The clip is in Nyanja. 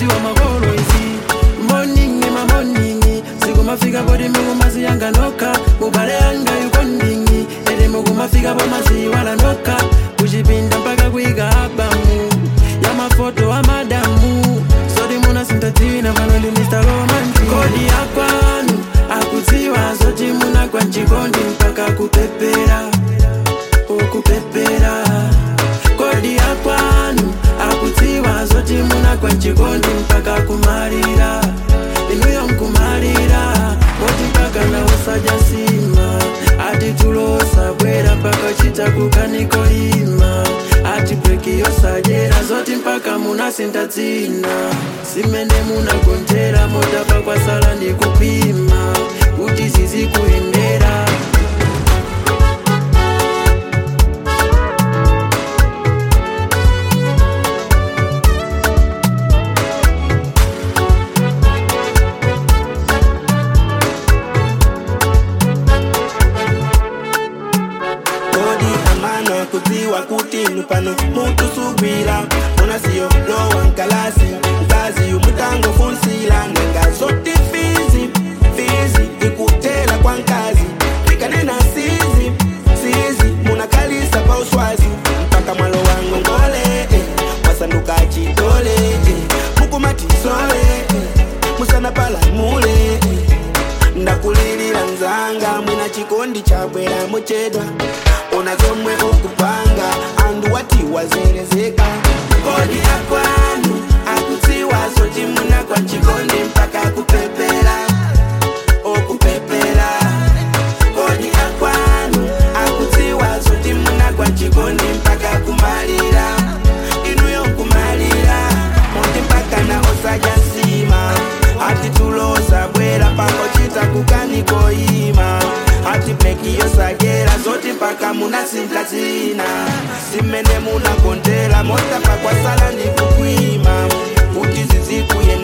mudziwa makolo izi moningi mamoningi sikumafika poti mukumaziyanga nokha mubale yanga yukondingi ete mukumafika pamaziwala nokha kuchipinda mpaka kuika abamu ya mafoto amadamu soti munasintatina pano ndi mr romantic kodi yakwanu akudziwa zoti munagwa mchikondi mpaka kupepera ukupepera kodi yakwanu akudziwa zoti munagwa mchikondi mpaka kumalira inuyo nkumalira moti mpaka na usajasima ati tulosa bwera mpaka chita kukaniko ima ati breki yosajera zoti mpaka munasinta dzina simene munagonjera motapa kwasala ndi kupima kuti zizikuyendera kodi amana kudziwa kuti inu pano mutusubwira ona siyo lowa nkalasi mkazi umutangofunsila nanga zoti fizi fizi ikutela kwa nkazi ikanena sizi sizi munakalisa pa uswazi mpaka mwalo wangu ngole eh, masanduka chitole eh, mukumatisole eh, musana pala mule eh, ndakulilira nzanga mwina chikondi chabwera muchedwa ona zomwe ukupanga andu wati wazerezeka kodi yakwanu akudziwa zoti munagwa chikondi mpaka kupepera okupepera kodi yakwanu akudziwa zoti munagwa chikondi mpaka kumalira inuyo kumalira moti mpaka na osajasima ati tulosa bwera pakochita kukanikoima ati breki yosagera zoti mpaka munasinta dzina simene munagontera mota pakwasala ndikukwima kuti zizikuyenda